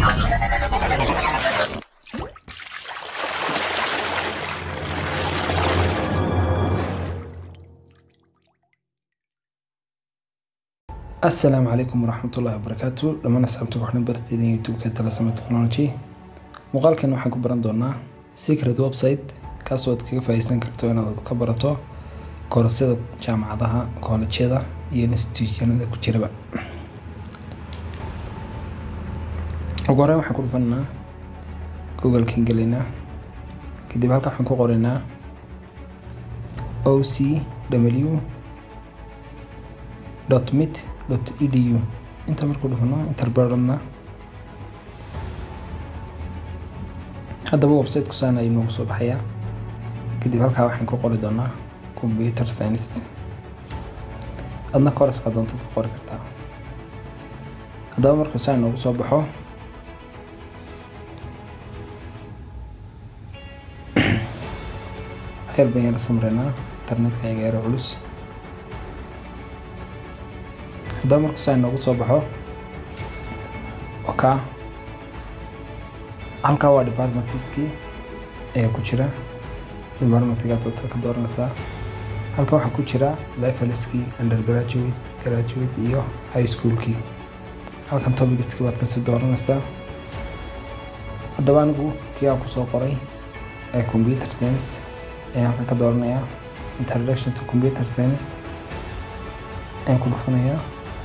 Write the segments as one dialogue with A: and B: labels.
A: asalaamu calaykum waraxmatullahi wabarakaatu dhammaan asxaabta waxaan barteeda youtube-ka talasama technology muuqaalkan waxaan ku baran doonaa secret website kaasoo aad kaga faa'iideysan karto inaad ka barato koorasyada jaamacadaha koolajyada iyo institutionada ku jiraba ugu horreyn waxaan ku dhufanaa google-kan gelaynaa kadib halka waxaan ku qoraynaa o c w mit edu inta markuu dhufano interbaradna haddaba website-ku saan ayuu noogu soo baxayaa kadib halkaa waxaan ku qori doonaa computer science adna kooraska doontad ku qori kartaa haddaba markuu saan noogu soo baxo xeer baan yara samreynaa internetka iga yara culus haddaba markuu saa inoogu soo baxo oka halkaa waa departmentiskii ayaa ku jira departmentiga doonta ka dooranaysaa halka waxaa ku jira lifeliskii undergraduate graduate iyo high schoolkii halkan topicskii baad kasii dooranaysaa haddaba anigu kii aan kusoo qoray ee computer science ayaan halkan ka dooranayaa introduction to computer science ayaan ku dhufanayaa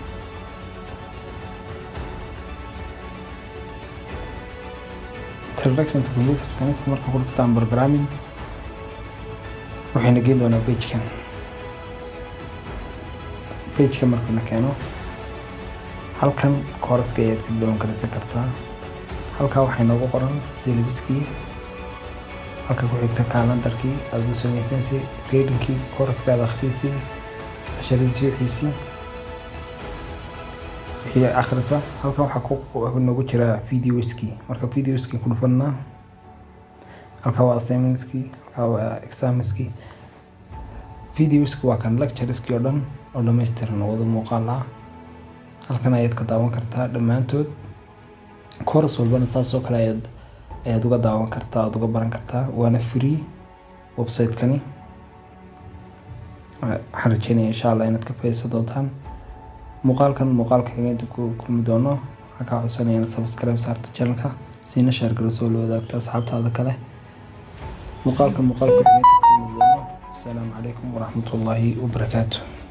A: introduction to computer science marka ku dhuftaan programming waxayna geen doonaa pagekan pageka markuna keeno halkan kooraska ayaad ka doon karaysan kartaa halkaa waxay noogu qoran syllabuskii halka ku xigta kalandarkii aada u samaysansi readingkii kooraska aada akhriisay casharadiisii wixiisii wixii akhrisa halkan waxaa noogu jira videoskii marka videoskii ku dhufanaa halkaa waa assignmentskii halkaa waa examskii videoski waa kan lectureskii oo dhan oo dhammaystiran oo wada muuqaal ah halkan ayaad ka daawan kartaa dhammaantood kooras walbana saasoo kale ayaad ayaad uga daawan kartaa aada uga baran kartaa waana free website-kani waxaan rajeynaya insha allah inaad ka faa'iideysan doontaan muuqaalkan muuqaalka kageynta ku kulmi doono waxaan kaa codsanaya inaad subscribe saarta channelka siina shaar galasoo la wadaagto asxaabtaada kale muuqaalka muuqaalka kageynta ku kulmi doono asalaamu calaykum waraxmatullaahi wabarakaatu